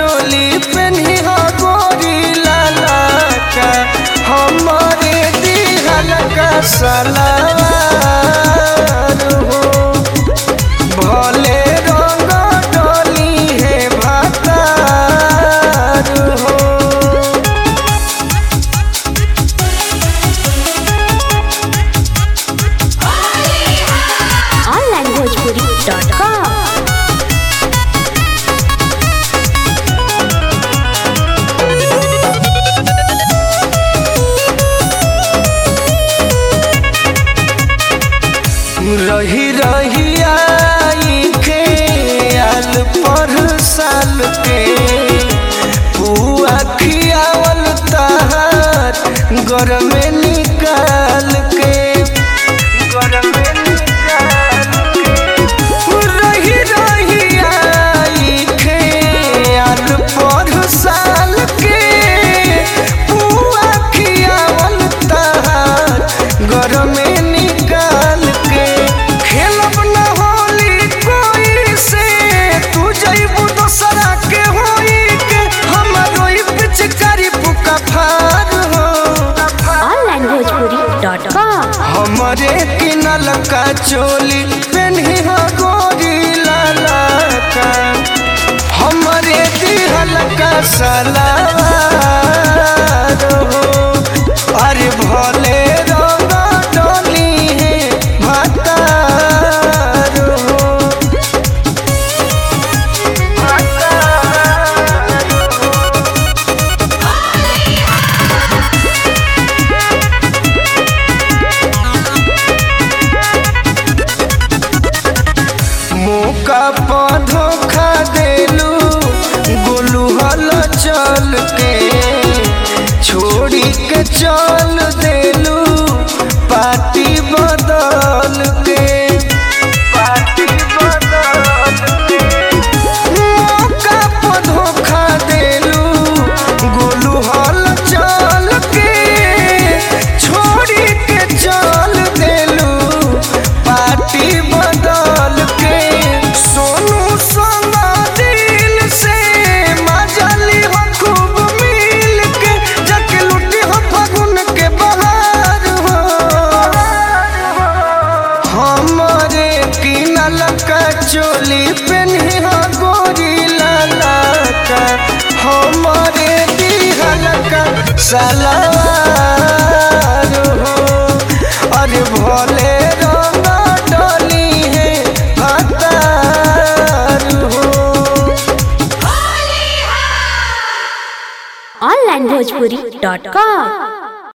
चोली पेन्ही हो गोरी लाला का हमारे दिहल का सलावार हो भले रंग डोली है भातार हो onlinebhojpuri.com रही रही आई के आल पर साल के पुआ खियावल तहार घर में निकाल के घर में निकाल के रही रही आई के आल पर साल के पुआ खियावल तहार घर में निकाल के खेलब न होली कोई से तू जइबू दोसरा के होई के हमरो ई पिचकारी पुका फार हो onlinebhojpuri.com हमरे किनल का चोली पेन्ही हो गोरी लाला का हमरे दिहल का सलावार हो अरे भले रंग डोली है भातार हो मौका पर धोखा देलू गोलू हल चल के छोड़ी के चल देलू पार्टी बदल के पार्टी बदल के मौका पर धोखा देलू गोलू हल चल के छोड़ी के चल देलू पार्टी बदल के सोनू संगा दिल से मजली हो खूब मिल के जके लुटी हो फगुन के बहार हो हमरे किनल का चोली पेन्ही हो गोरी लाला का हमरे दिहल का सलवार हो अरे भोले रंग डोली है भातार हो onlinebhojpuri.com